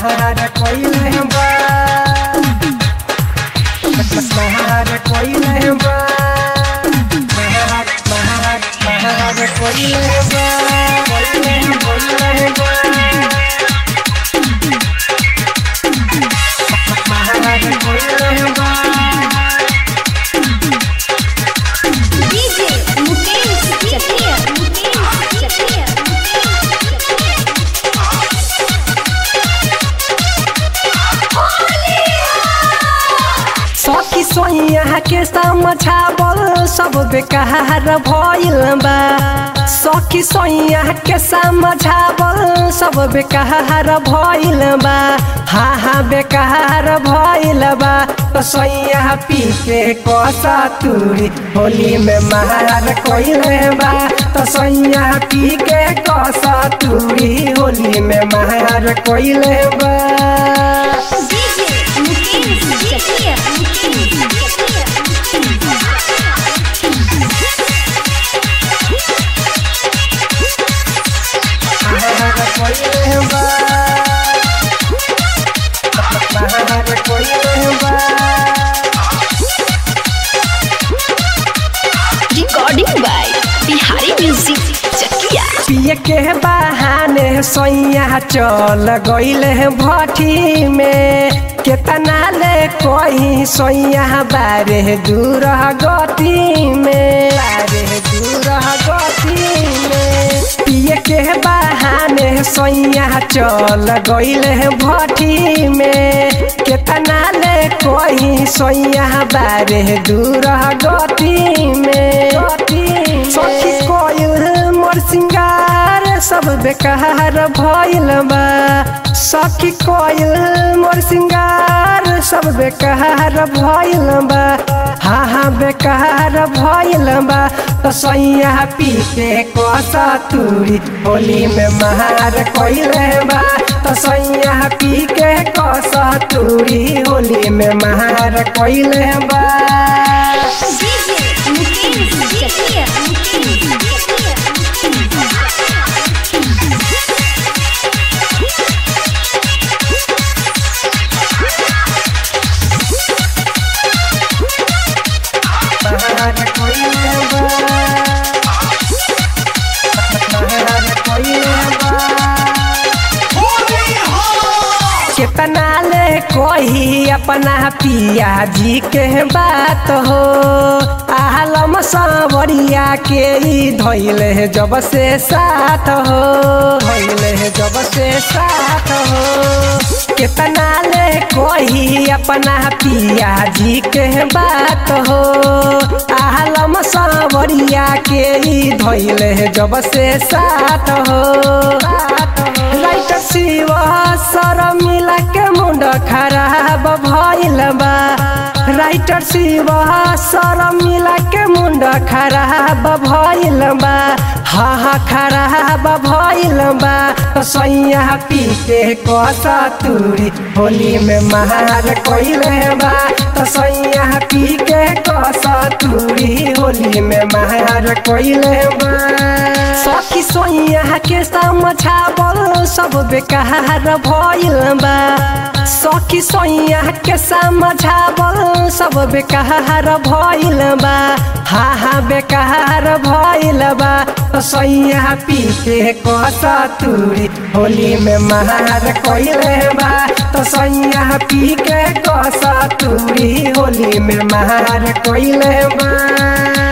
महार कोइले बा महार कोइले बा महार महार महार कोइले बा कोइले कोइले बा महार कोइले बा DJ Mukesh Chakia. Mukesh Chakia. सखी सोइया के समझावल सब बेकार भइल बा सखी सोइया के समझावल सब बेकार भइल बा हा हा बेकार भइल बा तो सोइया पी के कोसा तुरी होली में मार कोइले बा तो सोइया पी के कोसा तुरी होली में मार कोइले बा DJ Mukesh Chakia. Mukesh Chakia. महार कोइले बा महार कोइले बा Recording by Bihari Music Chakia. पिए के बहाने सोइया चल गइले भट्ठी में केतना ले कोई सोइया बारे दूर गति में बारे दूर गति में पिए के बहाने सोइया चल गइले भट्ठी में केतना ले कोई सोइया बारे दूर गति में सखी कोयल मोर सिंगार सब बेकार भइल बा सखी कोयल मोर सिंगार सब बेकार भइल बा हाँ हाँ बेकार भइल बा तो सैया पी के कोसा तुरी होली में मार कोइले बा तो सैया पी के कोसा तुरी होली में मार कोइले बा DJ Mukesh Chakia. Mukesh महार कोइले बा महार कोइले बा केतना ले कोई अपना पिया जी के बात हो आलम सावरिया के ई धैले जब से साथ हो धैले जब से साथ हो केतना ले कोई अपना पिया जी के बात हो आलम सावरिया के ई धैले जब से साथ हो राइटर शिव सर मिला के मुंड खराब भइल बा राइटर शिव सर मिला के मुंड खराब भइल बा हा हा खराब भइल बा सैया पी के कसा तुरी होली में मार कोइले बा तो सैया पी के कसा तुरी होली में मार कोइले बा सखी सोइया के समझावल सब बेकार भइल बा सखी सोइया के समझावल सब बेकार भइल बा हा हा बेकार भइल बा तो सैया पी के कसा तुरी होली में मार कोइले बा तो सैया पी के कसा तुरी होली में मार कोइले बा